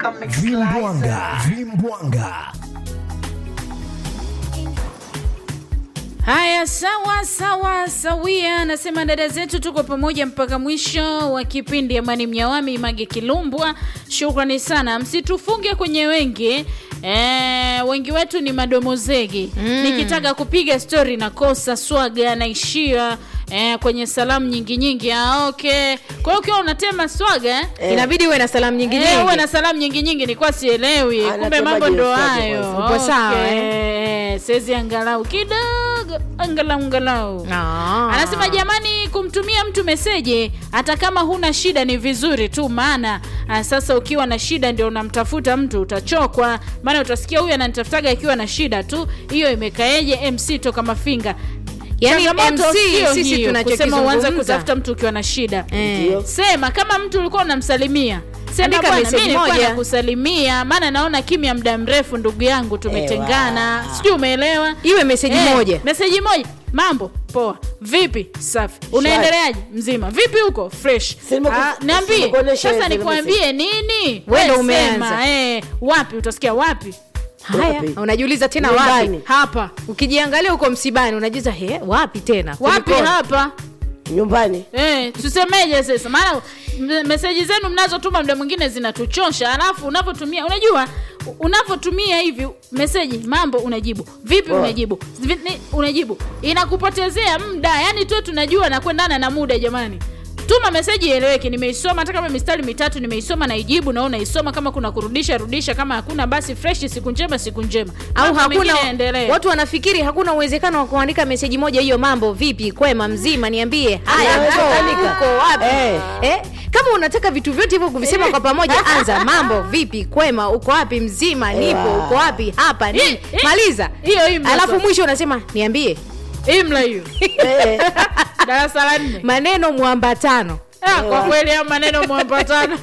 Vimbwanga, vimbwanga. Haya, sawa sawa sawia, nasema dada zetu, tuko pamoja mpaka mwisho wa kipindi. Amani Mnyawami, Mage Kilumbwa, shukrani sana, msitufunge kwenye wengi e, wengi wetu ni madomozegi mm. Nikitaka kupiga stori nakosa swaga, naishia e, kwenye salamu nyingi nyingi. Ah, okay. Kwa hiyo ukiwa unatema swaga eh, inabidi uwe na salamu nyingi Eh, nyingi. uwe na salamu nyingi nyingi, nilikuwa sielewi, kumbe Anatemaje mambo ndo uswaga hayo. kwanza? Upo sawa, Okay. Sezi angalau kidogo, angalau angalau Ah. Anasema jamani, kumtumia mtu meseji hata kama huna shida ni vizuri tu, maana ah, sasa ukiwa na shida ndio unamtafuta mtu utachokwa, maana utasikia huyu ananitafutaga akiwa na shida tu. Hiyo imekaeje? MC toka Mafinga. Yaani Changamoto MC sio sisi hiyo, kusema uanze tunachokizungumza. kutafuta mtu ukiwa na shida Eh. Ndio. Sema kama mtu ulikuwa unamsalimia sema Andika bwana, message mimi nilikuwa moja. nakusalimia, maana naona kimya muda mrefu, ndugu yangu, tumetengana. Ewa. Sijui umeelewa? Iwe meseji Eh, moja. meseji moja. Mambo poa, vipi? Safi, unaendeleaje? Mzima, vipi huko? Fresh. Si nimeku- Ah, niambie nimekuonesha sasa, zile nikuambie nini? Wewe ndo We umeanza. sema, eh, wapi? Utasikia wapi? Haya, Wapi? unajiuliza tena Nyumbani. wapi? Hapa. Ukijiangalia huko msibani unajiuliza he, wapi tena? Wapi? Kulikoni? Hapa. nyumbani Eh, tusemeje sasa? Maana m- meseji zenu mnazotuma muda mwingine zinatuchosha, alafu unavyotumia, unajua u- unavyotumia hivi meseji, mambo unajibu vipi, Poa. unajibu Vi- ni- unajibu, inakupotezea muda. Yani tu tunajua na kuendana na muda. Jamani, tuma meseji ieleweke. Nimeisoma hata kama mistari mitatu nimeisoma, naijibu na unaisoma. Kama kuna kurudisha rudisha, kama hakuna basi fresh. Siku njema, siku njema, au Mambo hakuna mengine yaendelee. watu wanafikiri hakuna uwezekano wa kuandika meseji moja hiyo mambo vipi kwema mzima niambie haya Inawezekanika. uko- uko wapi Eh. eh? kama unataka vitu vyote hivyo kuvisema kwa pamoja anza mambo vipi kwema uko wapi mzima nipo Ewa. uko wapi hapa ni Eh, eh. maliza Hiyo hii alafu mnasoma. mwisho unasema niambie imla hiyo Eh, darasa la nne maneno mwambatano Ah, kwa kweli hao maneno mwapatana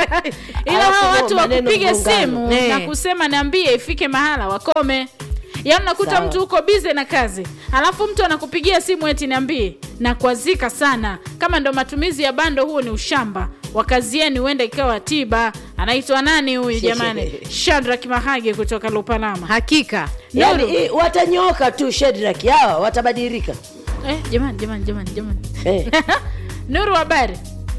ila Alafu hao watu maneno wakupiga mgongano. simu Eh. na kusema niambie ifike mahala wakome yaani unakuta Sawa. mtu uko bize na kazi alafu mtu anakupigia simu eti niambie na kuazika sana kama ndo matumizi ya bando huo ni ushamba wakazieni huenda ikawa tiba anaitwa nani huyu jamani shadrak mahage kutoka lupalama hakika yani hii watanyoka tu Shedrack hawa watabadilika eh, jamani jamani jamani jamani eh, nuru habari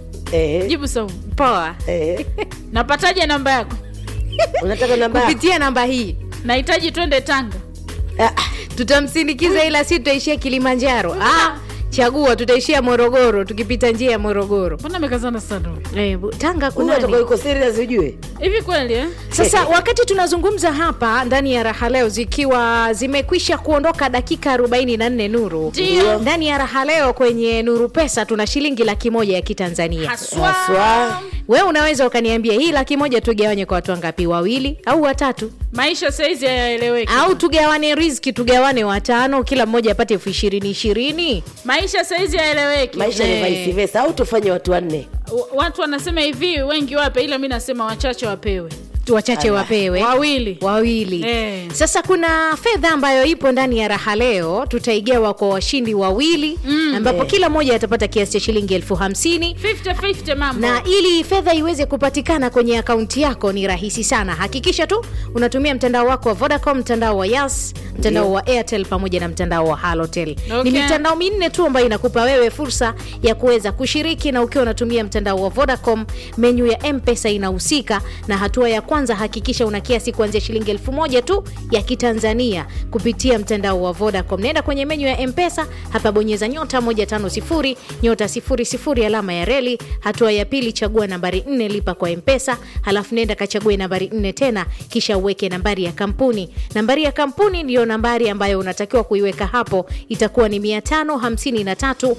eh, jibu saumu poa eh. napataje namba yako unataka namba yako? kupitia namba hii nahitaji twende tanga Ah, ah, tutamsindikiza ila si tutaishia kilimanjaro ah, chagua tutaishia morogoro tukipita njia ya morogoro mbona amekazana sana huyu? eh, bu- tanga huyu kunani atakuwa yuko serious ujue hivi kweli eh? sasa wakati tunazungumza hapa ndani ya raha leo zikiwa zimekwisha kuondoka dakika 44 nuru Ndio. ndani ya raha leo kwenye nuru pesa tuna shilingi laki moja ya kitanzania haswa Haswa. wewe unaweza ukaniambia hii laki moja tugawanye kwa watu wangapi wawili au watatu maisha saizi hayaeleweki au tugawane riziki tugawane watano kila mmoja apate elfu ishirini ishirini maisha saizi hayaeleweki maisha ni Eh. vice versa au tufanye watu wanne W- watu wanasema hivi wengi wape ila mi nasema wachache wapewe wachache Ala. wapewe wawili wawili Eh. sasa kuna fedha ambayo ipo ndani ya raha leo tutaigawa kwa washindi wawili Mm. ambapo Eh. kila mmoja atapata kiasi cha shilingi elfu hamsini 50-50 mambo na ili fedha iweze kupatikana kwenye akaunti yako ni rahisi sana hakikisha tu unatumia mtandao wako wa vodacom mtandao wa yas mtandao Ndio. wa airtel pamoja na mtandao wa halotel Okay. ni mitandao minne tu ambayo inakupa wewe fursa ya kuweza kushiriki na ukiwa unatumia mtandao wa vodacom menyu ya mpesa inahusika na hatua ya kwanza hakikisha una kiasi kuanzia shilingi elfu moja tu ya kitanzania kupitia mtandao wa vodacom naenda kwenye menyu ya mpesa hapa bonyeza nyota 150 nyota 00 alama ya reli hatua ya pili chagua nambari 4 lipa kwa mpesa halafu nenda kachague nambari 4 tena kisha uweke nambari ya kampuni nambari ya kampuni ndiyo nambari ambayo unatakiwa kuiweka hapo itakuwa ni 553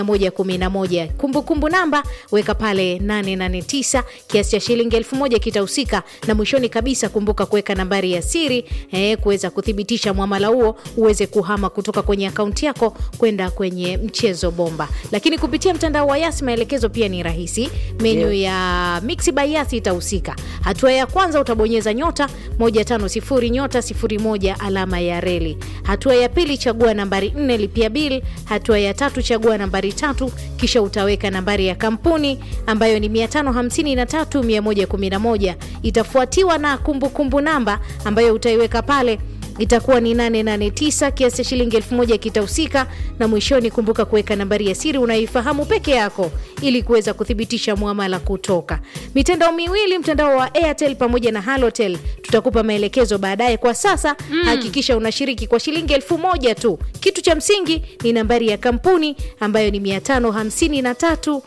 111 kumbukumbu namba weka pale 889 kiasi cha shilingi 1000 kitahusika na mwishoni kabisa kumbuka kuweka nambari ya siri eh, kuweza kuthibitisha mwamala huo uweze kuhama kutoka kwenye akaunti yako kwenda kwenye mchezo bomba lakini kupitia mtandao wa yasi maelekezo pia ni rahisi menyu Ndio. ya mixi by yasi itahusika hatua ya kwanza utabonyeza nyota 150 nyota 01 alama ya reli hatua ya pili chagua nambari 4 lipia bil hatua ya tatu chagua nambari tatu kisha utaweka nambari ya kampuni ambayo ni 553111 itafuata itafuatiwa na kumbukumbu kumbu namba ambayo utaiweka pale itakuwa ni 889 kiasi cha shilingi elfu moja kitahusika na mwishoni kumbuka kuweka nambari ya siri unayoifahamu peke yako ili kuweza kuthibitisha mwamala kutoka mitandao miwili mtandao wa airtel pamoja na halotel tutakupa maelekezo baadaye kwa sasa mm. hakikisha unashiriki kwa shilingi elfu moja tu kitu cha msingi ni nambari ya kampuni ambayo ni 553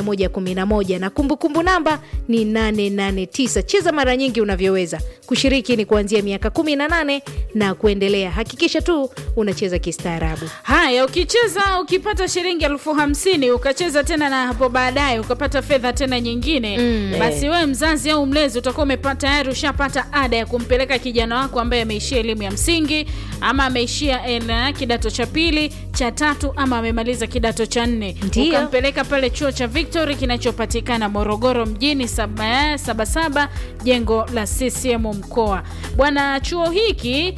111 na kumbukumbu kumbu namba ni 889 cheza mara nyingi unavyoweza kushiriki ni kuanzia miaka 18 na kuendelea hakikisha tu unacheza kistaarabu haya ukicheza ukipata shilingi elfu hamsini ukacheza tena na hapo baadaye ukapata fedha tena nyingine mm. basi wewe mzazi au mlezi utakuwa umepata tayari ushapata ada ya kumpeleka kijana wako ambaye ameishia elimu ya msingi ama ameishia eh, kidato cha pili cha tatu ama amemaliza kidato cha nne Ndiyo. ukampeleka pale chuo cha victory kinachopatikana morogoro mjini sabasaba saba, saba, jengo la ccm mkoa bwana chuo hiki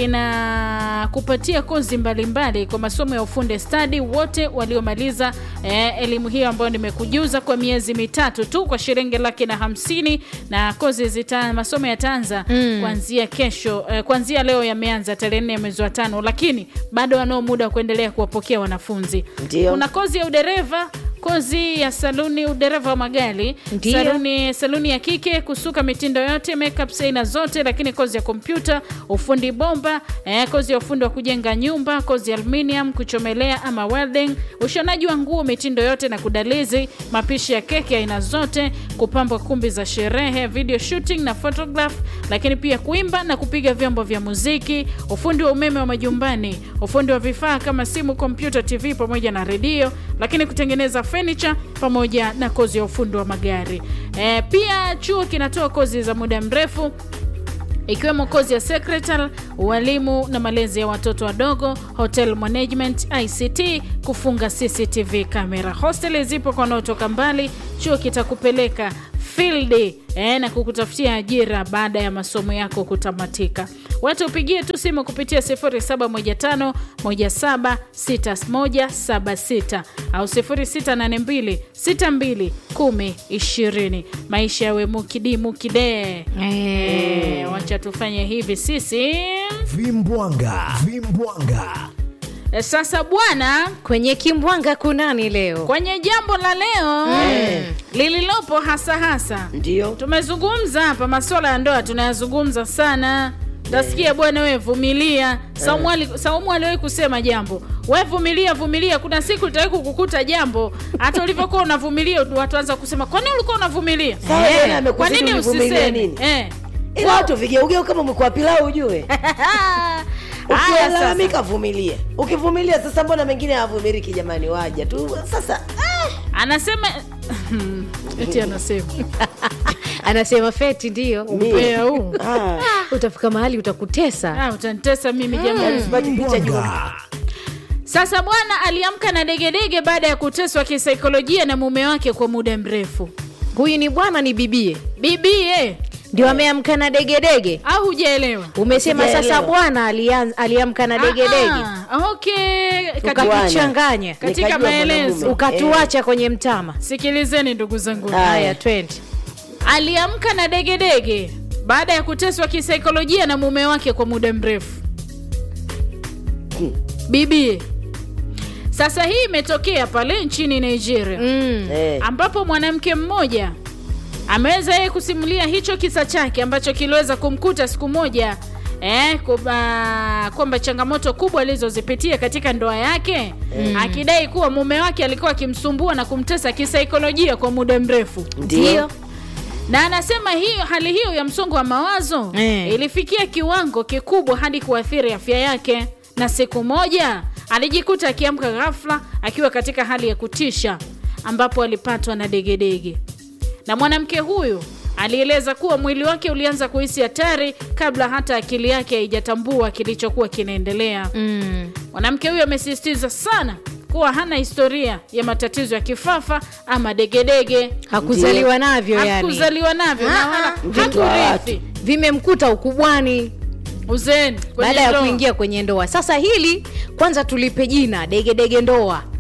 kina kupatia kozi mbalimbali kwa masomo ya ufundi stadi wote waliomaliza eh, elimu hiyo ambayo nimekujuza kwa miezi mitatu tu kwa shilingi laki na hamsini na kozi zita masomo yataanza mm. kuanzia kesho eh, kuanzia leo yameanza tarehe nne mwezi wa tano lakini bado wanao muda wa kuendelea kuwapokea wanafunzi Ndio. kuna kozi ya udereva kozi ya saluni udereva wa magari Ndio. saluni, saluni ya kike kusuka mitindo yote makeup aina zote lakini kozi ya kompyuta ufundi bomba eh, kozi ya ufundi wa kujenga nyumba kozi ya aluminium kuchomelea ama welding ushonaji wa nguo mitindo yote na kudalizi mapishi ya keki aina zote kupamba kumbi za sherehe video shooting na photograph lakini pia kuimba na kupiga vyombo vya muziki ufundi wa umeme wa majumbani ufundi wa vifaa kama simu kompyuta tv pamoja na redio lakini kutengeneza furniture pamoja na kozi ya ufundi wa magari e, pia chuo kinatoa kozi za muda mrefu ikiwemo kozi ya secretary ualimu na malezi ya watoto wadogo hotel management ict kufunga cctv kamera hosteli zipo kwa wanaotoka mbali chuo kitakupeleka field eh, na kukutafutia ajira baada ya masomo yako kutamatika watu upigie tu simu kupitia 0715 176176 au 0682 62 10 20 maisha yawe mukidi mukide Eh, wacha tufanye hivi sisi vimbwanga vimbwanga Eh, sasa bwana kwenye kimbwanga kunani leo kwenye jambo la leo lililopo hasa hasa ndio tumezungumza hapa masuala ya ndoa tunayazungumza sana tasikia bwana we vumilia saumu ali- saumu aliwahi kusema jambo we vumilia vumilia kuna siku litawai kukukuta jambo hata ulivyokuwa unavumilia watu anza kusema kwa nini ulikuwa unavumilia Sawa, Eh, yeye amekuzidi kwa nini ulivumilia usiseme nini? Eh. ila watu vigeugeu kama umekuwa pilau ujue Haya, sasa. ukilalamika vumilia ukivumilia sasa mbona mengine havumiliki jamani waja tu sasa ah, anasema eti anasema anasema feti ndio mie. Umbea huu. Ah, utafika mahali utakutesa Ah, utanitesa mimi jamani sipati picha juu vimbwanga Sasa bwana aliamka na degedege baada ya kuteswa kisaikolojia na mume wake kwa muda mrefu. huyu ni bwana ni bibie Bibie ndio ameamka na degedege au hujaelewa? umesema sasa Sijaelewa. bwana alian- aliamka na degedege Ah, ah, okay. Katika, Bwana. ukatuchanganya katika Nikajua maelezo mwanamume. ukatuacha kwenye mtama sikilizeni ndugu zangu. Ah. haya twende Aliamka na degedege baada ya kuteswa kisaikolojia na mume wake kwa muda mrefu. Bibie sasa hii imetokea pale nchini Nigeria. mm. Eh, ambapo mwanamke mmoja ameweza yeye kusimulia hicho kisa chake ambacho kiliweza kumkuta siku moja eh, kwamba kwamba changamoto kubwa alizozipitia katika ndoa yake mm. akidai kuwa mume wake alikuwa akimsumbua na kumtesa kisaikolojia kwa muda mrefu ndio na anasema hiyo hali hiyo ya msongo wa mawazo Eh. ilifikia kiwango kikubwa hadi kuathiri afya yake na siku moja alijikuta akiamka ghafla akiwa katika hali ya kutisha ambapo alipatwa na degedege na mwanamke huyu alieleza kuwa mwili wake ulianza kuhisi hatari kabla hata akili yake haijatambua kilichokuwa kinaendelea Mm. mwanamke huyo amesisitiza sana kuwa hana historia ya matatizo ya kifafa ama degedege hakuzaliwa navyo yani hakuzaliwa navyo na Ah, wala mtoto wa hakurithi vimemkuta ukubwani uzeeni kwenye baada ya ndoa. kuingia kwenye ndoa sasa hili kwanza tulipe jina degedege ndoa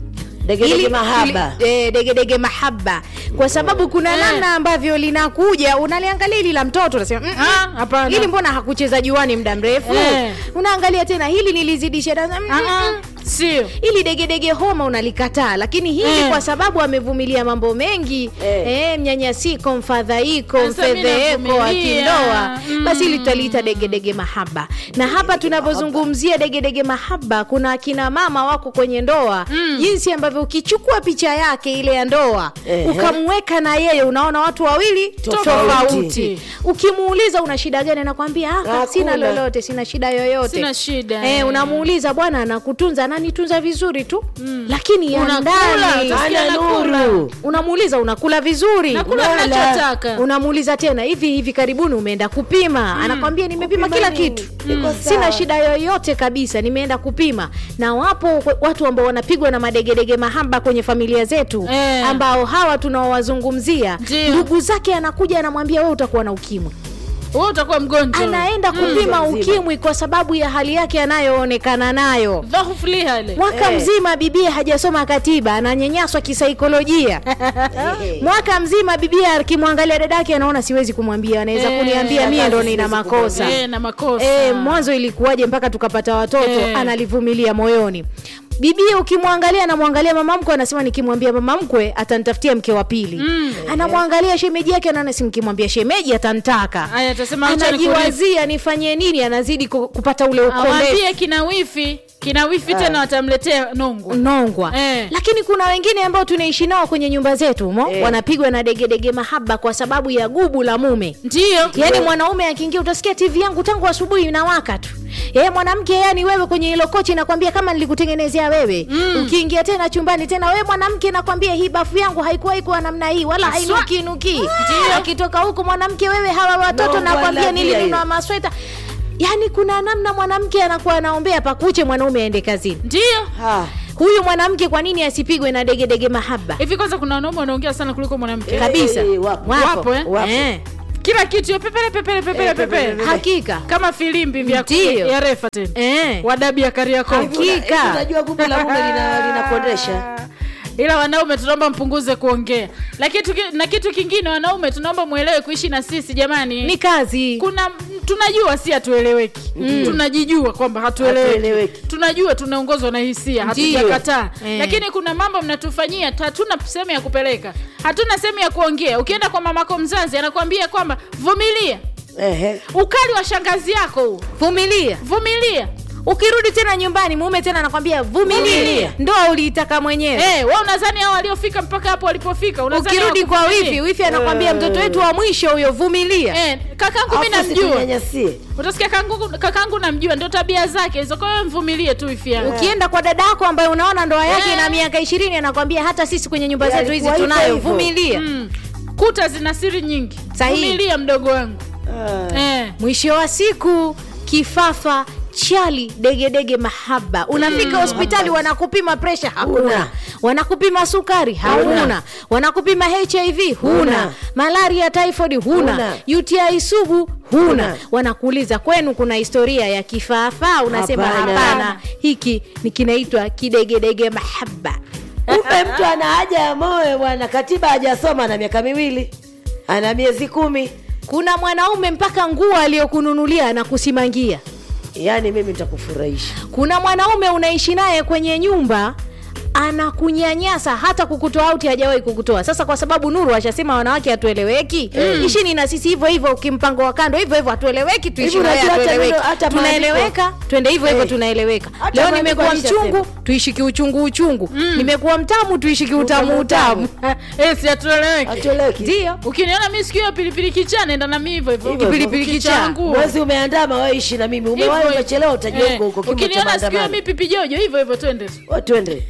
Degedege Ili- mahaba. ili- eh, degedege mahaba kwa sababu kuna Eh. namna ambavyo linakuja unaliangalia ili la mtoto unasema "Mm, mm, Ah, hapana. hili mbona hakucheza juani muda mrefu Eh. unaangalia tena hili nilizidisha darasa, mm, mm, Ah, mm. ah, sio ili degedege homa unalikataa lakini hili Eh. kwa sababu amevumilia mambo mengi Eh. eh, mnyanyasiko mfadhaiko Sasa mimi mfedheeko wa navumilia. kindoa Mm. basi hili tutaliita degedege mahaba na hapa tunavyozungumzia degedege mahaba kuna akina mama wako kwenye ndoa jinsi ambavyo ukichukua picha yake ile ya ndoa Ehe. ukamweka na yeye unaona watu wawili Tofauti. tofauti ukimuuliza una shida gani anakwambia "Ah, Hakuna. sina lolote sina shida yoyote Sina shida. eh, unamuuliza bwana anakutunza ananitunza vizuri tu lakini ya Unakula, ndani utasikia Ana nakula. nuru. unamuuliza unakula vizuri nakula Wala. nachotaka unamuuliza tena hivi hivi karibuni umeenda kupima anakwambia nimepima Kupima kila nini? kitu Niko sawa. sina shida yoyote kabisa nimeenda kupima na wapo watu ambao wanapigwa na madegedege mahaba kwenye familia zetu Eh. ambao hawa tunaowazungumzia Ndio. ndugu zake anakuja anamwambia wewe utakuwa na ukimwi wewe utakuwa mgonjwa anaenda kupima Mzima. ukimwi kwa sababu ya hali yake anayoonekana nayo dhaifu lihale mwaka Eh. mzima bibia hajasoma katiba ananyanyaswa kisaikolojia Eh. mwaka mzima bibia akimwangalia dadake anaona siwezi kumwambia anaweza Eh, kuniambia mie ndo nina siwezi makosa Eh, na makosa e, mwanzo ilikuwaje mpaka tukapata watoto Eh. analivumilia moyoni bibia ukimwangalia anamwangalia mama mkwe anasema nikimwambia mama mkwe atanitafutia mke wa pili Mm. anamwangalia shemeji yake anaona si nikimwambia shemeji atantaka Aya, atasema acha nikulipe. anajiwazia nifanyie nini anazidi ku- kupata ule ukombe awambie kina wifi kina wifi tena watamletea nongo nongwa Eh. lakini kuna wengine ambao tunaishi nao kwenye nyumba zetu mo Eh. wanapigwa na degedege mahaba kwa sababu ya gubu la mume ndiyo yaani mwanaume akiingia utasikia tv yangu tangu asubuhi inawaka tu yeye mwanamke yani wewe kwenye hilo kochi nakwambia kama nilikutengenezea wewe mm. ukiingia tena chumbani tena wewe mwanamke nakwambia hii bafu yangu haikuwahi kuwa namna hii wala Haswa. hainukinuki akitoka huku mwanamke wewe hawa watoto No, nakwambia wala nilinunua pia masweta yaani kuna namna mwanamke anakuwa anaombea pakuche mwanaume aende kazini ndiyo Ha. huyu mwanamke kwa nini asipigwe na degedege mahaba hivi kwanza kuna wanaume wanaongea sana kuliko mwanamke Eh, kabisa eh, wapo. Wapo, eh? Wapo. Eh, kila kitu yo pepele pepele pepele Eh, pepele, pepele pepele. hakika kama filimbi vya Ndiyo. ya refa tena Eh. wadabi ya kariako Hakika. Hivi unajua gubu la mume lina- linapondesha ila wanaume tunaomba mpunguze kuongea na kitu, ki- na kitu kingine wanaume tunaomba mwelewe kuishi na sisi jamani ni kazi kuna tunajua si hatueleweki tunajijua kwamba hatueleweki Hatueleweki. tunajua tunaongozwa na hisia Ndiyo. hatujakataa Eh. lakini kuna mambo mnatufanyia tu- hatuna sehemu ya kupeleka hatuna sehemu ya kuongea ukienda kwa mamako mzazi anakuambia kwamba vumilia Ehe. ukali wa shangazi yako huu vumilia vumilia ukirudi tena nyumbani mume tena anakwambia vumilia Vumilia. ndoa uliitaka mwenyewe hey, we unadhani hao waliofika mpaka hapo walipofika unadhani ukirudi kwa hawakuvumilia? wifi wifi anakwambia mtoto wetu wa mwisho huyo vumilia Eh, kakangu mi Afu namjua usitunyanyasie. utasikia kakangu, kakangu namjua ndio tabia zake hizo kwa hiyo mvumilie tu wifi yangu ukienda kwa dada yako ambaye unaona ndoa yake Eh. ina miaka ishirini anakwambia hata sisi kwenye nyumba Ya, zetu hizi alikuwa hivyo tunayo hivyo. vumilia mm. kuta zina siri nyingi Sahihi. vumilia mdogo wangu Ah. eh. mwisho wa siku kifafa chali degedege mahaba unafika hospitali wanakupima presha hakuna Huna. wanakupima sukari hauna wanakupima hiv huna Huna. malaria typhoid huna Huna. uti sugu huna Huna. wanakuuliza kwenu kuna historia ya kifaafaa unasema Hapana. hapana hiki ni kinaitwa kidegedege mahaba Kumbe mtu ana haja ya moyo bwana, katiba hajasoma na miaka miwili, ana miezi kumi. kuna mwanaume mpaka nguo aliyokununulia anakusimangia Yaani mimi nitakufurahisha. kuna mwanaume unaishi naye kwenye nyumba anakunyanyasa hata kukutoa auti hajawahi kukutoa sasa kwa sababu nuru ashasema wanawake hatueleweki mm. ishini na sisi hivyo hivyo kimpango wa kando hivyo hivyo hatueleweki tuishi Hivi naye unajua hata hatueleweki. neno- hata tunaeleweka twende hivyo hivyo Eh. tunaeleweka Hata leo maandiko nimekuwa alishasema. mchungu tuishi kiuchungu uchungu nimekuwa mtamu tuishi kiutamu Utamu, utamu eh, si hatueleweki Hatueleweki. ndio ukiniona mi siku hiyo pilipili kichaa naenda na mi hivyo hivyo Hivyo hivyo. Pilipili kichaa. Kichangu. Mwezi umeandama, wewe ishi na mimi. Umewahi Hivyo- umechelewa, utajua eh, huko huko kimo cha ukiniona siku hiyo mi maandamano. pipi jojo hivyo hivyo twende tu. Wewe Twende.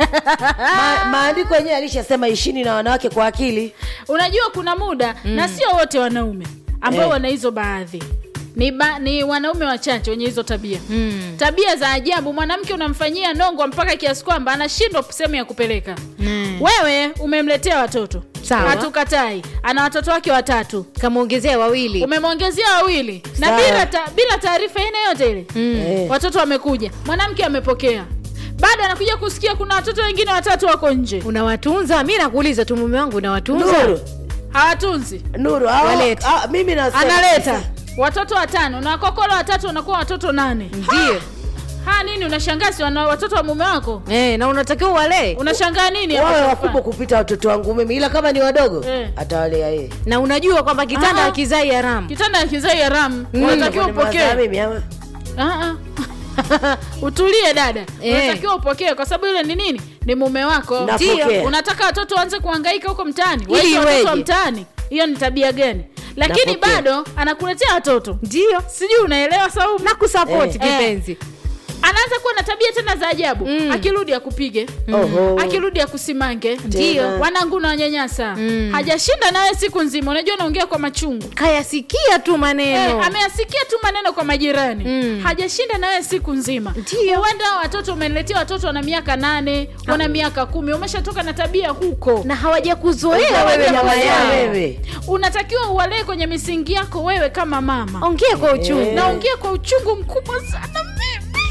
Ma, maandiko yenyewe alishasema ishini na wanawake kwa akili. unajua kuna muda na sio wote wanaume ambao Eh. wana hizo baadhi ni, ba, ni wanaume wachache wenye hizo tabia Mm. tabia za ajabu mwanamke unamfanyia nongo mpaka kiasi kwamba anashindwa sehemu ya kupeleka Mm. wewe umemletea watoto Sawa. hatukatai ana watoto wake watatu kamwongezea wawili umemwongezea wawili na Sawa. bila ta, bila taarifa ine yote ile Mm. Eh. watoto wamekuja mwanamke amepokea bado anakuja kusikia kuna watoto wengine watatu wako nje unawatunza mi nakuuliza tu mume wangu unawatunza nuru hawatunzi nuru hao- Walete. ah, mimi nasema analeta watoto watano na kokolo watatu wanakuwa watoto nane ndio ha nini unashangaa si wana watoto wa mume wako eh, na unatakiwa walee unashangaa nini wawe hapa wakubwa kupita watoto wangu mimi ila kama ni wadogo Eh. atawalea yeye na unajua kwamba kitanda Ah. hakizai haramu kitanda ya kizai haramu unatakiwa Kwani upokee mwazaa mimi ama Ah, ah. utulie dada Eh. unatakiwa upokee kwa sababu ile ni nini ni mume wako Napokea. Ndio. unataka watoto waanze kuhangaika huko mtaani Ili Waite watoto wa iweje? mtaani hiyo ni tabia gani lakini Napokea. bado anakuletea watoto ndio sijui unaelewa saumu na kusapoti Eh. kipenzi anaanza kuwa na tabia tena za ajabu Mm. akirudi akupige Oho. akirudi akusimange Ndio. wanangu na wanyanyasa Mm. hajashinda nawe siku nzima unajua naongea kwa machungu kayasikia tu maneno Eh, ameyasikia tu maneno kwa majirani Mm. hajashinda nawe siku nzima Ndio. huenda hao watoto umeniletea watoto wana miaka nane wana miaka kumi umeshatoka na tabia huko na hawajakuzoea wewe Hawajakuzoea mama yao wewe unatakiwa uwalee kwenye misingi yako wewe kama mama ongea kwa uchungu Eh. naongea kwa uchungu mkubwa sana mimi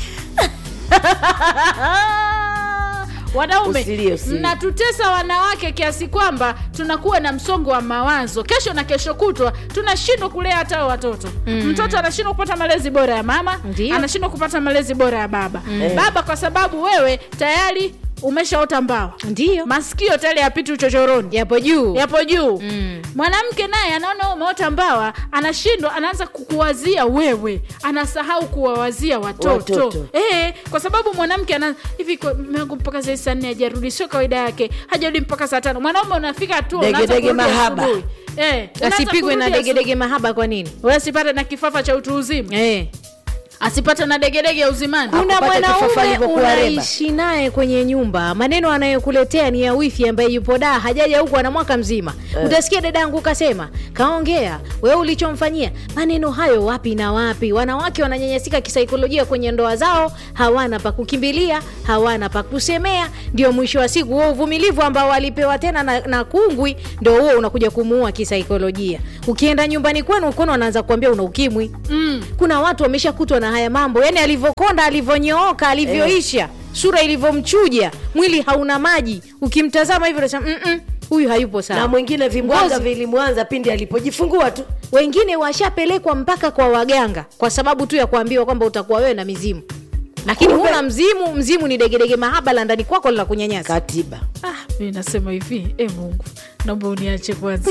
wanaume Usilie, usilie. mnatutesa wanawake kiasi kwamba tunakuwa na msongo wa mawazo kesho na kesho kutwa tunashindwa kulea hata hao watoto mm. mtoto anashindwa kupata malezi bora ya mama Ndio. anashindwa kupata malezi bora ya baba mm. baba kwa sababu wewe tayari umeshaota mbawa ndio masikio tayari yapiti uchochoroni yapo juu yapo juu Mm. mwanamke naye anaona wewe umeota mbawa anashindwa anaanza kukuwazia wewe anasahau kuwawazia watoto, Watoto. Eh, kwa sababu mwanamke ana hivi kwa- mume wangu mpaka saa saa nne hajarudi sio kawaida yake hajarudi mpaka saa tano mwanaume unafika tu Dege, unaanza dege, kurudi mahaba. asubuhi. eh, unaanza asipigwe na kurudi degedege mahaba kwa nini asubuhi. Wewe asipate na kifafa cha utu uzima eh. asipate na degedege ya uzimani kuna Hakupata kifafa mwanaume alivyokuwa reba. unaishi naye kwenye nyumba maneno anayokuletea ni ya wifi ambaye yupo daa hajaja huku ana mwaka mzima utasikia dadangu kasema kaongea wewe ulichomfanyia maneno hayo wapi na wapi wanawake wananyanyasika kisaikolojia kwenye ndoa zao hawana pa kukimbilia hawana pa kusemea ndio mwisho wa siku huo uvumilivu ambao walipewa tena na, na kungwi ndio huo unakuja kumuua kisaikolojia ukienda nyumbani kwenu ukono wanaanza kuambia una ukimwi mm. kuna watu wameshakutwa na haya mambo yani alivyokonda alivyonyooka alivyoisha sura ilivyomchuja mwili hauna maji ukimtazama hivyo unasema "Mm-mm, huyu hayupo na sawa mwingine vimbwanga Ngozi. vilimwanza pindi alipojifungua tu wengine washapelekwa mpaka kwa waganga kwa sababu tu ya kuambiwa kwamba utakuwa wewe na mizimu lakini Kumbe- huna mzimu mzimu ni degedege mahaba la ndani kwako la kunyanyasa katiba ah, mi nasema hivi e mungu naomba uniache kwanza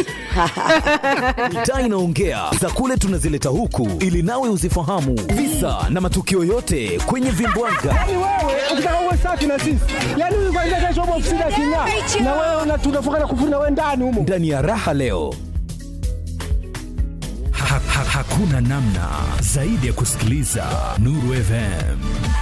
mitaa inaongea za kule tunazileta huku ili nawe uzifahamu visa na matukio yote kwenye vimbwanga Yaani wewe ukitaka uwe safi na sisi, yaani huyu kwanza kesho hapo ofisini aking'aa, na wewe una- tunafunga na kufuri na wewe ndani humo. ndani ya raha leo ha, ha, hakuna namna zaidi ya kusikiliza nuru fm